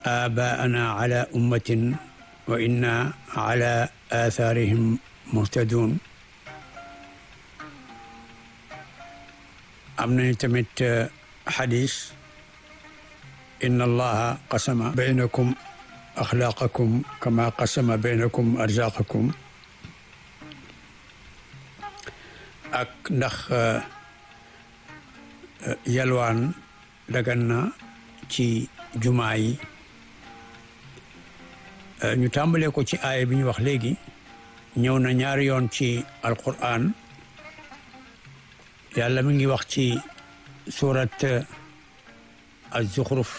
آباءنا على أمة وإنا على آثارهم مهتدون am nañu tamit xadis inna allaha qasama baynakum axlaaqakum kama qasama baynakum arzaqakum ak ndax yalwaan dagan na ci jumaa yi ñu tàmbalee ko ci aaya bi ñu wax léegi ñëw na ñaari yoon ci alquran yàlla mi ngi wax ci surat az-Zukhruf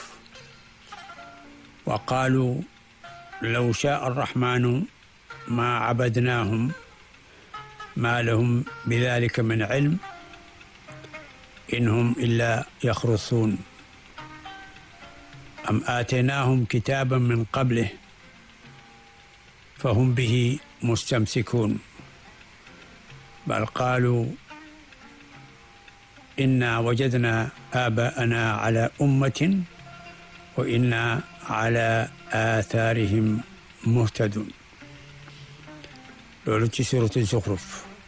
wa qaalu law shaa arrahmanu ma abadnaahum ma lahum bidalika min ilm in hum illa yaxrusuun am aataynaahum kitaaban min qablih fa hum bihi mustamsikuun bal qaalu inna wajadna aabaana ala ummatin wa inna ala aathaarihim muhtadun loolu ci suratu Zuxruf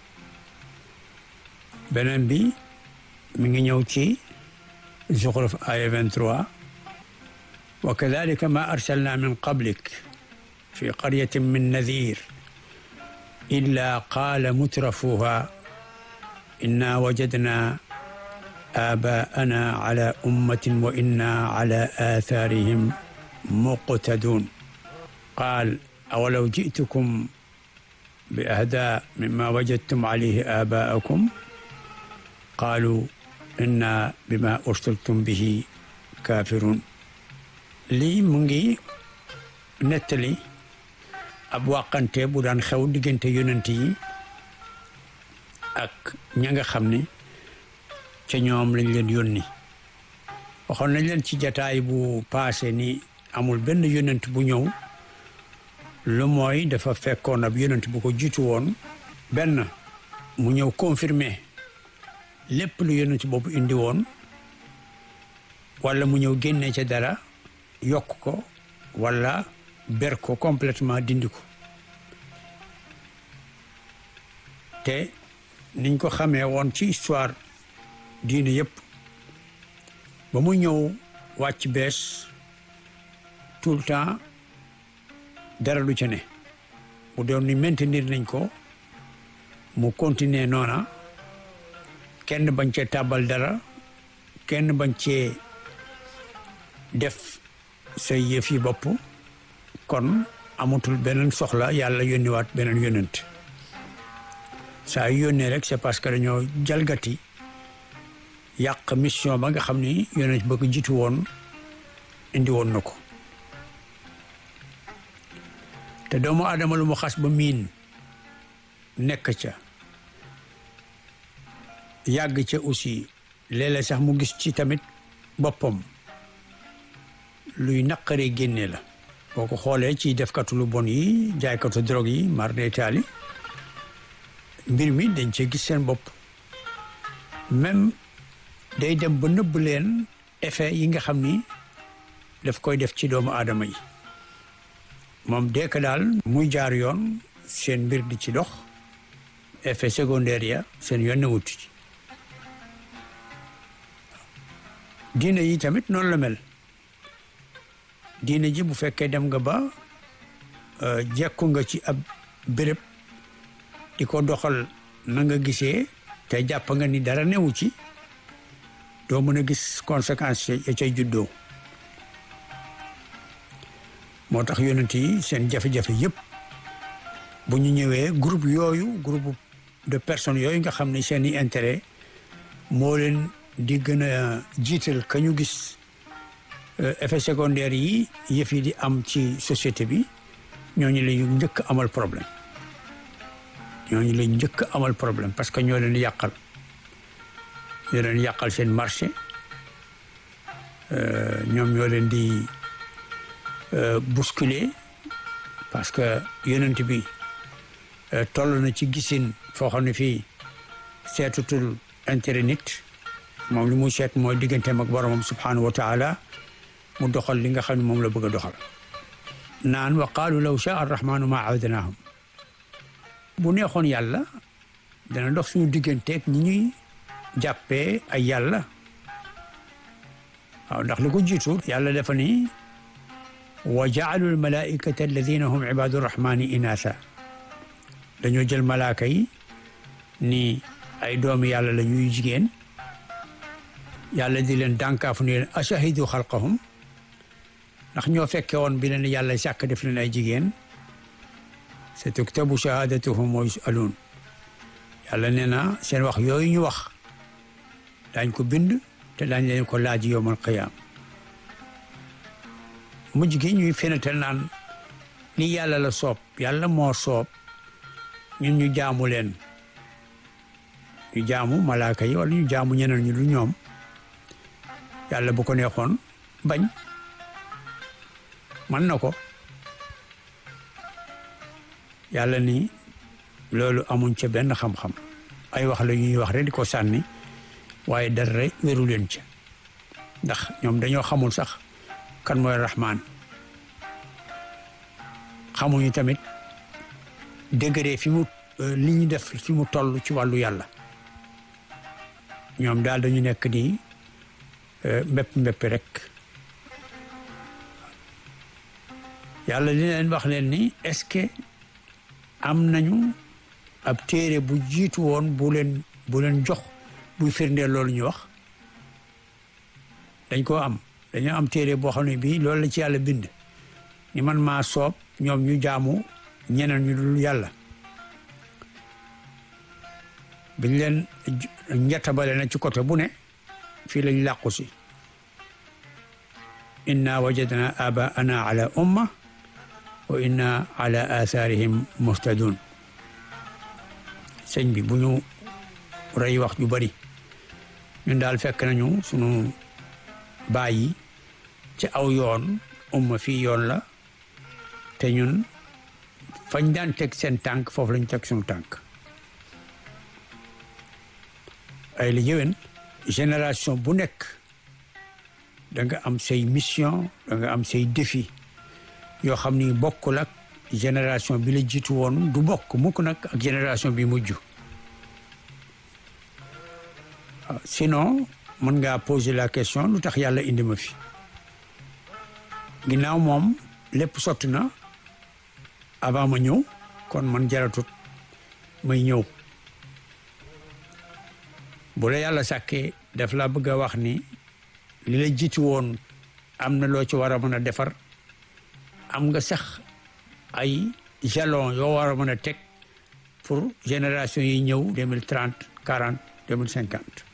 beneen bi mi ngi ñëw ci Zuxruf aya 23 wa kadalika ma arsalna min qablik fi qaryatin min nadir illa qaala mutrafuha inna wajadna آباءنا على أمة وإنا على آثارهم مقتدون قال أولو جئتكم بأهدى مما وجدتم عليه آباءكم قالوا إنا بما أرسلتم به كافرون lii mu ngi nettali ab wàqante bu daan xew diggante yonent yi ak ña nga xam ne ca ñoom lañ leen yónni waxoon nañ leen ci jataay bu paase ni amul benn yonent bu ñëw lu mooy dafa fekkoon ab yonent bu ko jiitu woon benn mu ñëw confirmer lépp lu yonent boobu indi woon wala mu ñëw génne ca dara yokk ko wala ber ko complètement dindi ko te niñ ko xamee woon ci histoire diine yëpp ba mu ñëw wàcc bees tout le temps dara du ca ne mu doon ni maintenir nañ ko mu continuer noona kenn bañ cee tàbbal dara kenn bañ cee def say yëf yi bopp kon amatul beneen soxla yàlla yónniwaat beneen yónnent saa yu yónnee rek c'est parce que dañoo jalgati yàq mission ba nga xam ni yonent ba ko jiitu woon indi woon na ko te doomu aadama lu mu xas ba miin nekk ca yàgg ca aussi léeg-léeg sax mu gis ci tamit boppam luy naqaree génne la boo ko xoolee ci defkatu lu bon yi jaaykatu drogue yi mar de taali mbir mi dañ cee gis seen bopp même day dem ba nëbb leen effet yi nga xam ni daf koy def ci doomu aadama yi moom dëkk daal muy jaar yoon seen mbir di ci dox effet secondaire ya seen yoon ne wut ci diine yi tamit noonu la mel diine ji bu fekkee dem nga ba jekku nga ci ab béréb di ko doxal na nga gisee te jàpp nga ni dara newu ci doo mën a gis conséquences ya cay juddoo moo tax yonent yi seen jafe-jafe yëpp bu ñu ñëwee groupe yooyu groupe de personnes yooyu nga xam ne seen i intérêt moo leen di gën a jiital ka ñu gis effet secondaire yi yëf yi di am ci société bi ñooñu la ñu njëkk amal problème ñooñu la njëkk amal problème parce que ñoo leen yàqal ñoo leen yàqal seen marché ñoom ñoo leen di bousculer parce que yonent bi toll na ci gisin foo xam ne fii seetutul intérêt nit moom li muy seet mooy digganteem ak boromam subhanahu wa taala mu doxal li nga xam ne moom la bëgg a doxal naan wa qaalu law shaa arrahmanu ma abadnaahum bu neexoon yàlla dana dox suñu digganteeg ñi ñuy jàppee ay yàlla waaw ndax li ko jiitu yàlla dafa ni wa jaalu almalaikata alladina hum ibadu rahmani inatha dañoo jël malaaka yi ni ay doomi yàlla la ñuy jigéen yàlla di leen dànkaafu ni leen ashahidu xalqahum ndax ñoo fekke woon bi leen yàlla sàkk def leen ay jigéen sa tuktabu shahadatuhum wa yusaluun yàlla nee na seen wax yooyu ñu wax daañ ko bind te daañ leen ko laaj yowmal qiyaam mujj gi ñuy fenatal naan li yàlla la soob yàlla moo soob ñun ñu jaamu leen ñu jaamu malaaka yi wala ñu jaamu ñeneen ñu lu ñoom yàlla bu ko neexoon bañ mën na ko yàlla ni loolu amuñ ca benn xam-xam ay wax la ñuy wax rek di ko sànni waaye dara wéru leen ca ndax ñoom dañoo xamul sax kan mooy rahmaan xamuñu tamit degré fi mu li ñu def fi mu toll ci wàllu yàlla ñoom daal dañu nekk di mbépp mbépp rek yàlla li leen wax leen ni est-ce que am nañu ab téere bu jiitu woon bu leen bu leen jox buy firndeel loolu ñu wax dañ koo am dañoo am téere boo xam ne bii loolu la ci yàlla bind ni man maa soob ñoom ñu jaamu ñeneen ñu dul yàlla biñ leen njettabale na ci côté bu ne fii lañ làqu si inna wajadna abaana ala umma wa inna ala atharihim muhtadun sëñ bi bu ñu rey wax ju bari ñun daal fekk nañu sunu baay yi ci aw yoon umma fii yoon la te ñun fañ daan teg seen tànk foofu lañ teg suñu tànk ay la yëwen génération bu nekk da nga am say mission da nga am say défi yoo xam ni bokkul ak génération bi la jiitu woon du bokk mukk nag ak génération bi mujj sinon mën ngaa poser la question lu tax yàlla indi ma fi ginnaaw moom lépp sotti na avant ma ñëw kon man jaratut may ñëw bu la yàlla sàkkee daf la bëgg a wax ni li la jiitu woon am na loo ci war a mën a defar am nga sax ay jalon yoo war a mën a teg pour génération yi ñëw deux mille trente quarante deux mille cinquante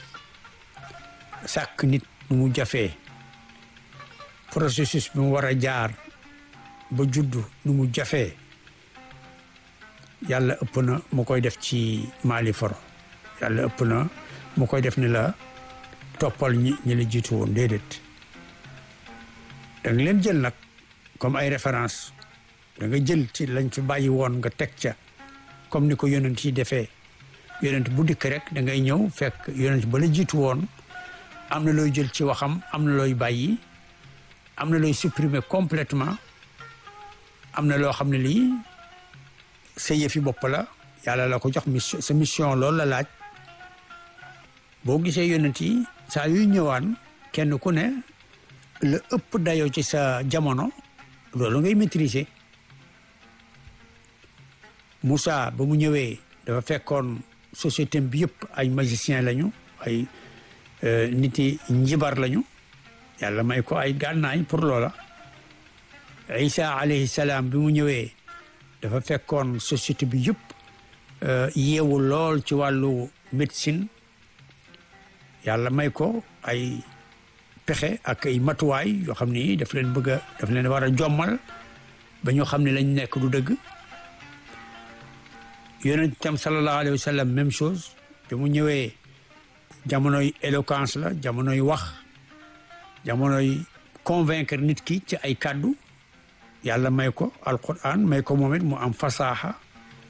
sàkk nit nu mu jafee processus bi mu war a jaar ba juddu nu mu jafee yàlla ëpp na mu koy def ci maali foro yàlla ëpp na mu koy def ni la toppal ñi ñi la jiitu woon déedéet da nga leen jël nag comme ay référence da nga jël ci lañ fi bàyyi woon nga teg ca comme ni ko yonent yi defee yonent bu dikk rek da ngay ñëw fekk yonent ba la jiitu woon am na looy jël ci waxam am na looy bàyyi am na looy supprimer complètement am na loo xam ne lii sa yëfi bopp la yàlla la ko jox mission sa mission loolu la laaj boo gisee yonent yi saa yuy ñëwaan kenn ku ne la ëpp dayoo ci sa jamono loolu ngay maîtriser Moussa ba mu ñëwee dafa fekkoon société bi yëpp ay magicien lañu ay nit yi njibar lañu yàlla may ko ay gànnaay pour loola Isa alayhi salaam bi mu ñëwee dafa fekkoon société bi yëpp yeewu lool ci wàllu médecine yàlla may ko ay pexe ak ay matuwaay yoo xam ni daf leen bëgg a daf leen war a jommal ba ñu xam ne lañ nekk du dëgg yonent tam sallallahu alayhi wa sallam même chose bi mu ñëwee jamonoy éloquence la jamonoy wax jamonoy convaincre nit ki ci ay kàddu yàlla may ko alquran may ko moom it mu am fasaaxa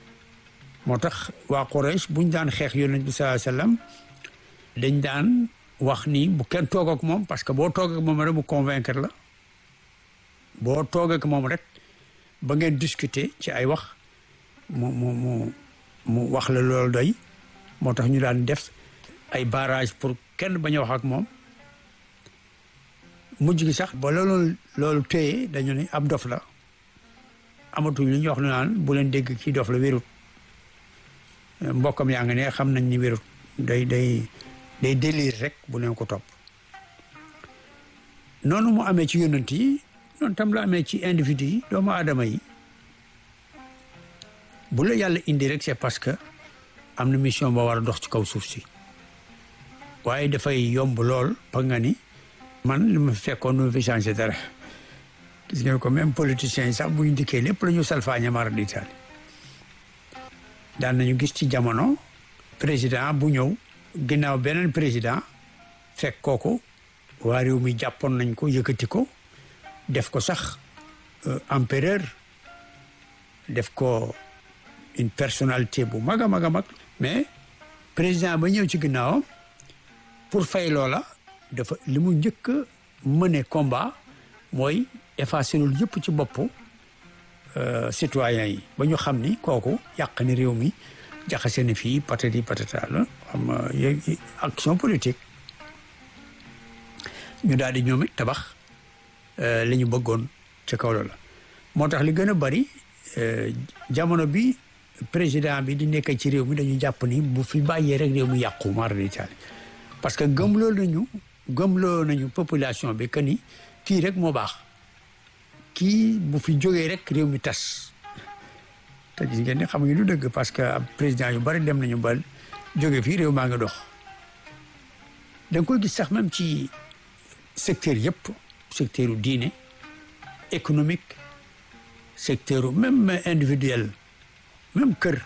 moo tax waa Quraysh buñ daan xeex yonent bi sallallahu alayhi wa sallam dañ daan wax ni bu kenn toog ak moom parce que boo toog ak moom rek mu convaincre la boo toog ak moom rek ba ngeen discuter ci ay wax mu mu mu mu wax la loolu doy moo tax ñu daan def ay barrage pour kenn bañ a wax ak moom mujj gi sax ba loolu loolu téye dañu ne ab dof la amatuñ li ñuy wax lu naan bu leen dégg kii dof la wérut mbokkam yaa ngi ne xam nañ ni wérut day day day délire rek bu leen ko topp noonu mu amee ci yonent yi noonu tam la amee ci individu yi doomu aadama yi bu la yàlla indi rek c'est parce que am na mission ba war a dox ci kaw suuf si waaye dafay yomb lool pa nga ni man li ma fekkoon nu ma fi changé dara gis ngeen ko même politiciens yi sax bu ñu dikkee lépp la ñu salfaañe mara d'Italie daan nañu gis ci jamono président bu ñëw ginnaaw beneen président fekk kooku waa réew mi jàppoon nañ ko yëkkati ko def ko sax empereur def ko une personnalité bu mag a mag a mag mais président ba ñëw ci ginnaawam pour fay loola dafa li mu njëkk a mëne combat mooy effacer loolu yëpp ci boppu citoyens yi ba ñu xam ni kooku yàq ni réew mi jaxase na fii patati patata la xam action politique ñu daal di ñoom it tabax li ñu bëggoon ci kaw la moo tax li gën a bari jamono bi président bi di nekk ci réew mi dañu jàpp ni bu fi bàyyee rek réew mi yàqu mara d'Italie parce que gëmloo nañu gëmloo nañu population bi que ni kii rek moo baax kii bu fi jógee rek réew mi tas te gis ngeen ne xamuñu lu dëgg parce que ab président yu bari dem nañu ba jóge fii réew maa ngi dox da nga koy gis sax même ci secteur yëpp secteur u diine économique secteur même individuel même kër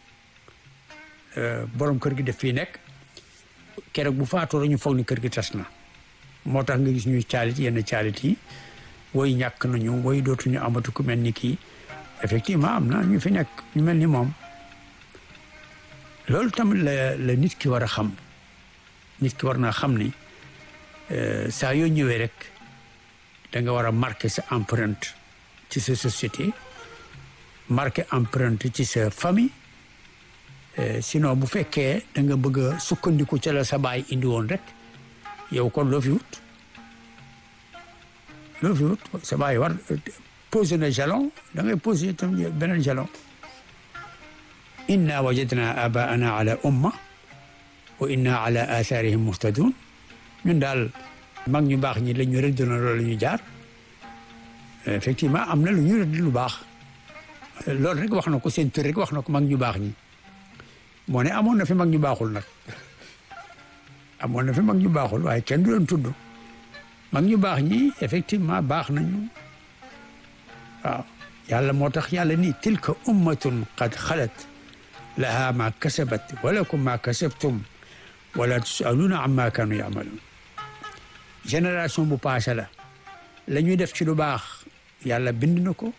borom kër gi def fii nekk keroog bu faatoo ñu foog ni kër gi tas na moo tax nga gis ñuy caalit yenn caalit yi woy ñàkk nañu woy dootuñu amatu ku mel ni kii effectivement am na ñu fi nekk ñu mel ni moom loolu tamit la la nit ki war a xam nit ki war naa xam ni saa yoo ñëwee rek da nga war a marqué sa empreinte ci sa société marqué empreinte ci sa famille sinon bu fekkee da nga bëgg a sukkandiku ca la sa baay indi woon rek yow kon loo fi wut loo fi wut sa baay war posé na jalon da ngay posé tam beneen jalon inna wajadna abaana ala umma wa inna ala atharihim muhtadun ñun daal mag ñu baax ñi la ñu rëdd na loolu la ñu jaar effectivement am na lu ñu rëdd lu baax loolu rek wax na ko seen tur rek wax na ko mag ñu baax ñi moo ne amoon na fi mag ñu baaxul nag amoon na fi mag ñu baaxul waaye kenn du leen tudd mag ñu baax ñi effectivement baax nañu waaw yàlla moo tax yàlla ni tilka ummatun qad xalat laha ma kasabat walakum ma kasabtum wala tusaluuna amma kanu yamaluun génération bu passé la la ñu def ci lu baax yàlla bind na ko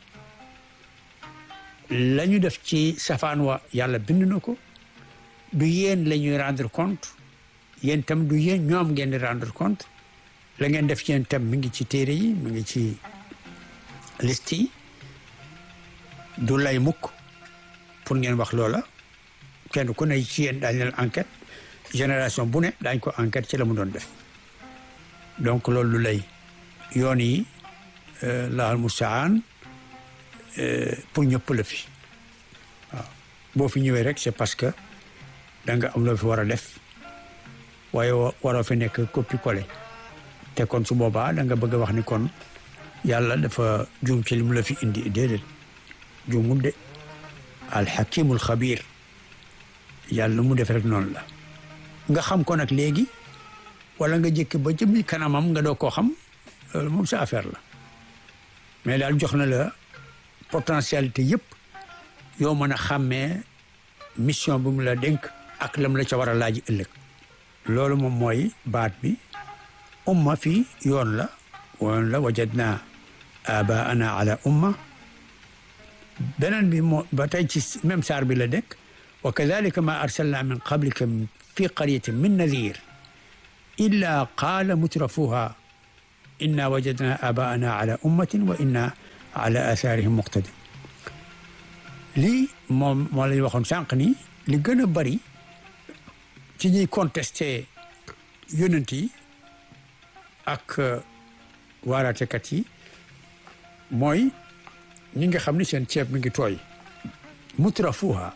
la ñu def ci safaan wa yàlla bind na ko du yéen la ñuy rendre compte yéen tam du yéen ñoom ngeen di rendre compte la ngeen def ci yéen tam mi ngi ci téere yi mi ngi ci liste yi du lay mukk pour ngeen wax loola kenn ku ne ci yéen daañu leen enquête génération bu ne daañ ko enquête ci la mu doon def donc loolu lu lay yoon yi laal mustaan pour ñëpp la fi waaw boo fi ñëwee rek c'est parce que da nga am loo fi war a def waaye waroo fi nekk copie collé te kon su boobaa da nga bëgg a wax ni kon yàlla dafa juum ci li mu la fi indi déedéet juumul de alxakimul xabir yàlla mu def rek noonu la nga xam ko nag léegi wala nga jëkk ba jëmmi kanamam nga doo koo xam loolu moom sa affaire la mais daal jox na la potentialité yëpp yoo mën a xàmmee mission bi mu la dénk ak lam la ca war a laaj ëllëg loolu moom mooy baat bi umma fii yoon la woon la wajadna abaana ala umma beneen bi moo ba tey ci même saar bi la dekk wa kadalika ma arsalna min qablika fi qaryatin min nadir illa qaala mutrafuha inna wajadna abaana ala ummatin wa inna ala athaarihim muqtadin lii moom moo lañ waxoon sànq ni li gën a bari ci ñuy contesté yonent yi ak waaraatekat yi mooy ñi nga xam ni seen ceeb mi ngi tooy mutrafuha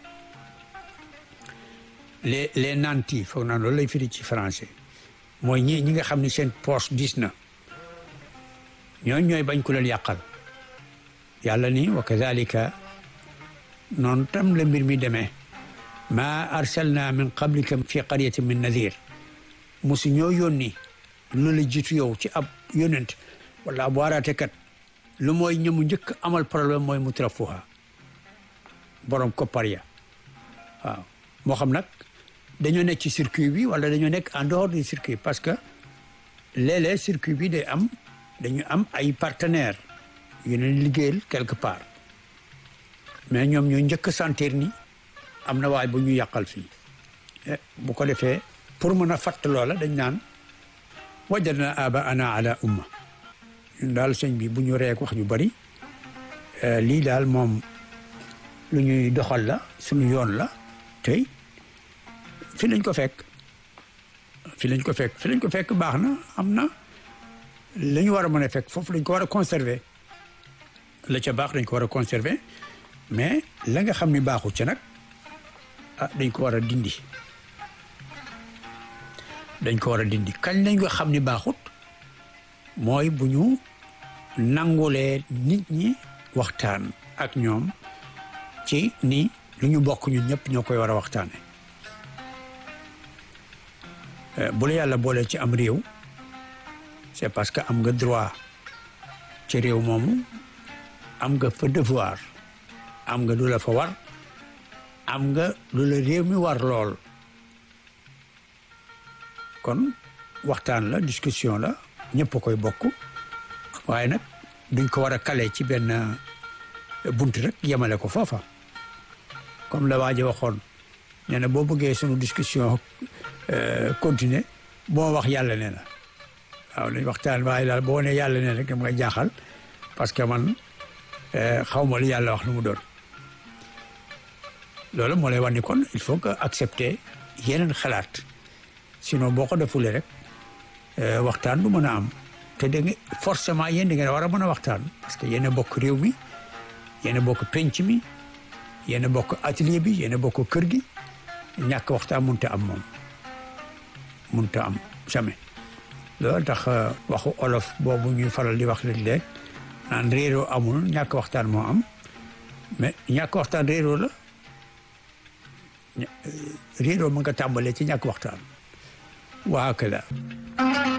les les nantis foog naa loolu lay firi ci français mooy ñi ñi nga xam ni seen poche diis na ñooñ ñooy bañ ku leen yàqal yàlla ni wa kadalika noonu tam la mbir mi demee ma arsalna min qablika fi qaryatin min nadir musu ñoo yónni lu la jiitu yow ci ab yónent wala ab waaraatekat lu mooy ñëmu njëkk amal problème mooy mutrafuha borom koppar ya waaw moo xam nag dañoo nekk ci circuit bi wala dañoo nekk en dehors du circuit parce que léeg-léeg circuit bi day am dañu am ay partenaires yu leen liggéeyal quelque part mais ñoom ñoo njëkk sentir ni am na waay bu ñu yàqal fii bu ko defee pour mën a fatt loola dañ naan wajadna abaana ala umma ñun daal sëñ bi bu ñu reek wax ñu bari lii daal moom lu ñuy doxal la suñu yoon la tey fi lañ ko fekk fi lañ ko fekk fi lañ ko fekk baax na am na la ñu war a mën a fekk foofu lañ ko war a conserver la ca baax dañ ko war a conserver mais la nga xam ni baaxu ca nag ah dañ ko war a dindi dañ ko war a dindi kañ lañ ko xam ni baaxut mooy bu ñu nangulee nit ñi waxtaan ak ñoom ci ni lu ñu bokk ñun ñëpp ñoo koy war a waxtaane bu la yàlla boolee ci am réew c'est parce que am nga droit ci réew moomu am nga fa devoir am nga lu la fa war am nga lu la réew mi war lool kon waxtaan la discussion la ñëpp a koy bokk waaye nag duñ ko war a kale ci benn bunt rek yemale ko foofa comme la waaji waxoon nee na boo bëggee sunu discussion continuer boo wax yàlla nee na waaw nañ waxtaan waaye daal boo ne yàlla nee na rek dama ngay jaaxal parce que man xaw ma lu yàlla wax lu mu doon loolu moo lay wax ni kon il faut que accepter yeneen xalaat sinon boo ko defulee rek waxtaan du mën a am te da nga forcément yéen da ngeen war a mën a waxtaan parce que yéen a bokk réew mi yéen a bokk penc mi yéen a bokk atelier bi yéen a bokk kër gi ñàkk waxtaan mënut a am moom mënut a am jamais. loolu tax waxu olof boobu ñuy faral di wax léeg-léeg naan réeroo amul ñàkk waxtaan moo am mais ñàkk waxtaan réeroo la réeroo mën nga tàmbalee ci ñàkk waxtaan waa kala